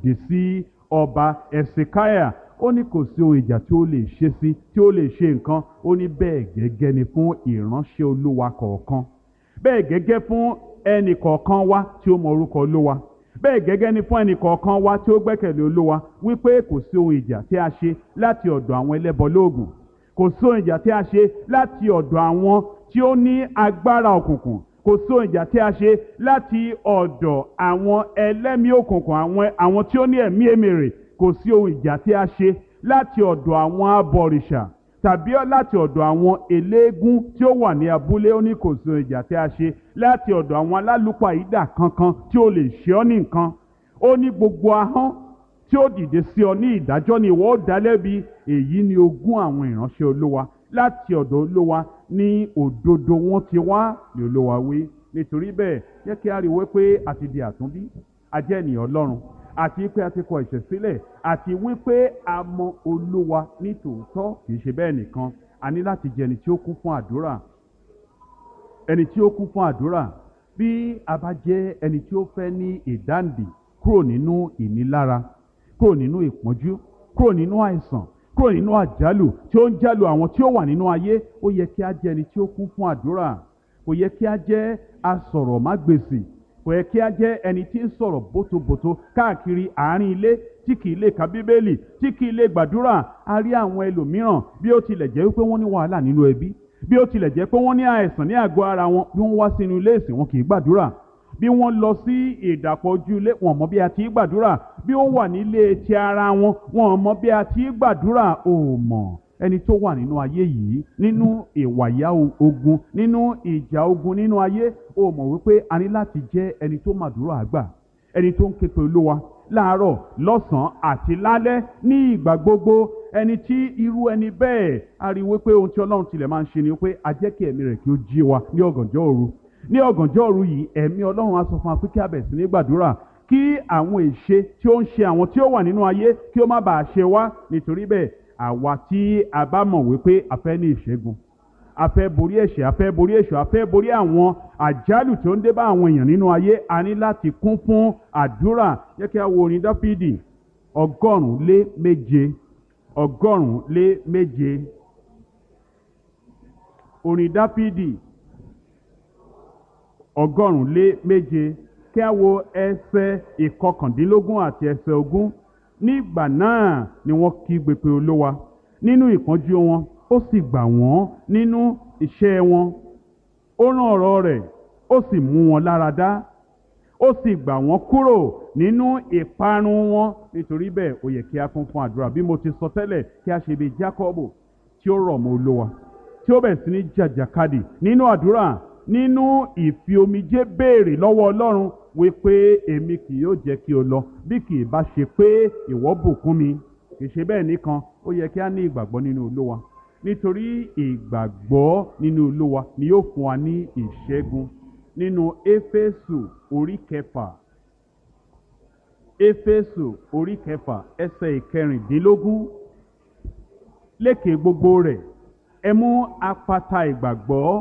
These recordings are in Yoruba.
dìde sí ọba ẹ̀sìkáyà ó ní kò sí ohun ìjà tí ó lè ṣe sí tí ó lè ṣe nǹkan ó ní bẹ́ẹ̀ gẹ́gẹ́ ni fún ìránṣẹ́ olúwa kọ̀ọ̀kan bẹ́ẹ̀ gẹ́gẹ́ fún ẹnì kọ̀ọ̀kan wa tí ó mọ orúkọ olúwa bẹ́ẹ̀ gẹ́gẹ́ ni fún ẹnì kọ̀ọ̀kan wa tí ó gbẹ́kẹ̀lé olúwa wípé kò sí ohun ìjà tí a ṣe láti ọ̀dọ̀ àwọn ẹlẹ́bọ lóògùn kò sí ohun ìjà tí a ṣe láti ọ̀dọ̀ àwọn tí ó ní agbára òkùnkùn kò sí ohun ìjà tí a ṣe láti ọ̀dọ̀ àwọn ẹlẹ́mìí òkùnkùn àwọn àwọn tí ó ní ẹ̀mí èmèrè kò sí ohun ìjà tí a ṣe láti ọ̀dọ̀ àwọn abọ̀rìṣà tàbí láti ọ̀dọ̀ àwọn eléégún tí ó wà ní abúlé ó ní kò sí ohun ìjà tí a ṣe láti ọ̀dọ̀ àwọn alálùpàídà kankan tí ó lè ṣe ọ́ ní nǹkan ó ní gbogbo ahọ́n tí ó dìde sí ọ ní ìdájọ́ ni ìwọ ó dá lẹ́bi èyí ni ogún àwọn ìránṣẹ́ olówa láti ọ̀dọ̀ olówa ní òdodo wọn ti wá ní olówa wí nítorí bẹ́ẹ̀ jẹ́ kí a rí wípé a ti di àtúnbí a jẹ́ ènìyàn ọlọ́run àti pé a ti kọ ẹ̀ṣẹ̀ sílẹ̀ àti wípé a mọ olúwa ní tòótọ́ kì í ṣe bẹ́ẹ̀ nìkan a ní láti jẹ́ ẹni tí ó kún fún àdúrà ẹni tí ó kún fún àdúrà bí a bá jẹ́ ẹni tí ó fẹ́ ní ìdáǹdè kúrò nínú ìnilára kúrò nínú ìpọ́njú kúrò nínú àìsàn kúrò nínú àjálù tí ó ń jálù àwọn tí ó wà nínú ayé ó yẹ kí a jẹ́ ẹni tí ó kún fún àdúrà kò yẹ kí a jẹ́ asọ̀rọ̀mágbèsì kò yẹ kí a jẹ́ ẹni tí ń sọ̀rọ̀ bótobòto káàkiri àárín ilé tí kì í lè ka bíbélì tí kì í lè gbàdúrà a rí àwọn ẹlòmíràn bí ó tilẹ̀ jẹ́ wípé wọ́n ní wàhálà nínú ẹbí bí ó tilẹ̀ jẹ́ pé wọ́n ní àìsàn ní àgọ́ ara wọn bí wọ́n wá sínú ilé ìsìn wọn kì í gbàdúrà bí wọ́n lọ sí ìdàpọ̀ ojú ilé wọn mọ̀ bí a ti í gbàdúrà bí wọ́n wà nílé ti ara wọn wọn mọ̀ bí a ti í gbàdúrà ò mọ̀ ẹni tó wà nínú ayé yìí nínú ìwàyà ogun nínú ìjà ogun nínú ayé ó mọ̀ wípé a ní láti jẹ́ ẹni tó màdúrà àgbà ẹni tó ń ké pe olúwa láàárọ̀ lọ́sàn-án àti lálẹ́ ní ìgbà gbogbo ẹni tí irú ẹni bẹ́ẹ̀ a rí wípé ohun tí ọlọ́run tilẹ̀ máa ń ṣe ni wípé a jẹ́ kí ẹ̀mí rẹ̀ kí ó jí wa ní ọ̀gànjọ́ òru ní ọ̀gànjọ́ òru yìí ẹ̀mí ọlọ́run á sọ fún wa pé kí a bẹ̀rẹ̀ sí ní gbàdúrà kí àwọn ìṣe tí ó ń ṣe àwọn tí ó wà nínú ayé kí ó má bàa ṣe wá nítorí bẹ́ẹ̀ àwa tí a bá mọ̀ wípé a fẹ́ ní ìṣẹ́gun a fẹ́ borí ẹ̀ṣẹ̀ a fẹ́ borí èṣù a fẹ́ borí àwọn àjálù tó ń dé bá àwọn èèyàn nínú ayé a ní láti kún fún àdúrà jẹ́ kí a wo orin dáfídì ọgọ́rùn-ún lé méje ọgọ́rùn-ún lé méje orin dáfídì ọgọ́rùn-ún lé méje kí a wo ẹsẹ̀ ìkọkàndínlógún àti ẹsẹ̀ ogún nígbà náà ni wọ́n kígbe pé olówa nínú ìpọ́njú wọn ó sì gbà wọ́n nínú iṣẹ́ wọn ó rán ọ̀rọ̀ rẹ̀ ó sì mú wọn lára dá ó sì gbà wọ́n kúrò nínú ìparun wọn nítorí bẹ́ẹ̀ ó yẹ kí a kún fún àdúrà bí mo ti sọ tẹ́lẹ̀ kí a ṣe bí Jákọ́bù tí ó rọ̀ mọ́ olówa tí ó bẹ̀rẹ̀ sí ní jàjàkadì nínú àdúrà nínú ìfi omijé béèrè lọ́wọ́ Ọlọ́run wípé èmi kì yóò jẹ́ kí o lọ bí kì í bá ṣe pé ìwọ bùkún mi kì í ṣe bẹ́ẹ̀ nìkan ó yẹ kí a ní ìgbàgbọ́ nínú Olúwa nítorí ìgbàgbọ́ nínú Olúwa ni yóò fún wa ní ìṣẹ́gun nínú Éfésù orí kẹfà Éfésù orí kẹfà ẹsẹ̀ ìkẹrìndínlógún lékè gbogbo rẹ̀ ẹ mú apata ìgbàgbọ́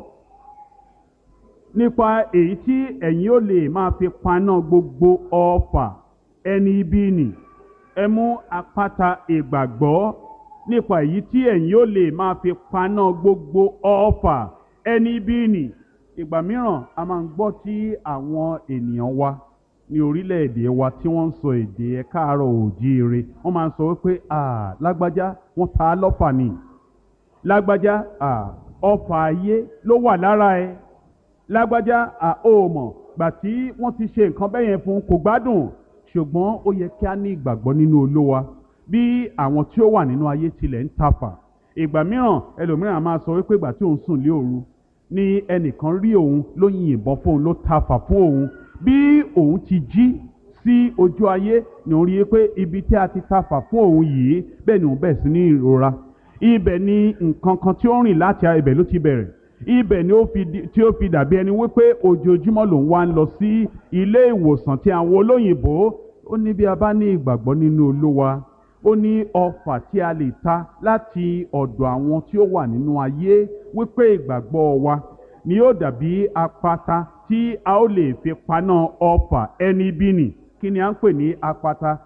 nípa èyí tí ẹ̀yin ó lè máa fi paná gbogbo ọfà ẹni ibi nì ẹ mú apáta ìgbàgbọ́ nípa èyí tí ẹ̀yin ó lè máa fi paná gbogbo ọfà ẹni ibi nì ìgbà mìíràn a máa ń gbọ́ tí àwọn ènìyàn wa ní orílẹ̀-èdè wa tí wọ́n ń sọ èdè ẹ̀ káàárọ̀ òjíire wọ́n máa ń sọ wípé ah lágbájá wọ́n ta á lọ́fà ni lágbájá ah ọfà ayé ló wà lára ẹ̀ lágbájá àhóòmọ̀ gbà tí wọ́n ti ṣe nǹkan bẹ́ẹ̀ yẹn fún kò gbádùn ṣùgbọ́n ó yẹ kí a ní ìgbàgbọ́ nínú olówa bí àwọn tí ó wà nínú ayé tilẹ̀ ń tafà ìgbà mìíràn ẹlòmíràn máa sọ wípé ìgbà tí òun sùn lé òru ni ẹnìkan rí òun ló yìnbọn fóun ló tafà fún òun bí òun ti jí sí ojú ayé ni òun rí i pé ibi tí a ti tafà fún òun yìí bẹ́ẹ̀ ni òun bẹ̀rẹ̀ sí ní ìrora ibẹ̀ ni nǹkan kan tí ó rìn láti ibẹ̀ ló ti bẹ̀rẹ̀ ibẹ̀ ni ó fi tí ó fi dàbí ẹni wípé ojoojúmọ́ lòun wá ń lọ sí ilé ìwòsàn tí àwọn olóyìnbó ó ní bí a bá ní ìgbàgbọ́ nínú olúwa ó ní ọfà tí a lè ta láti ọ̀dọ̀ àwọn tí ó wà nínú ayé wípé ìgbàgbọ́ wa ni yóò dàbí apata tí a ó lè fi paná ọfà ẹni bí nì kí ni à ń pè ní apata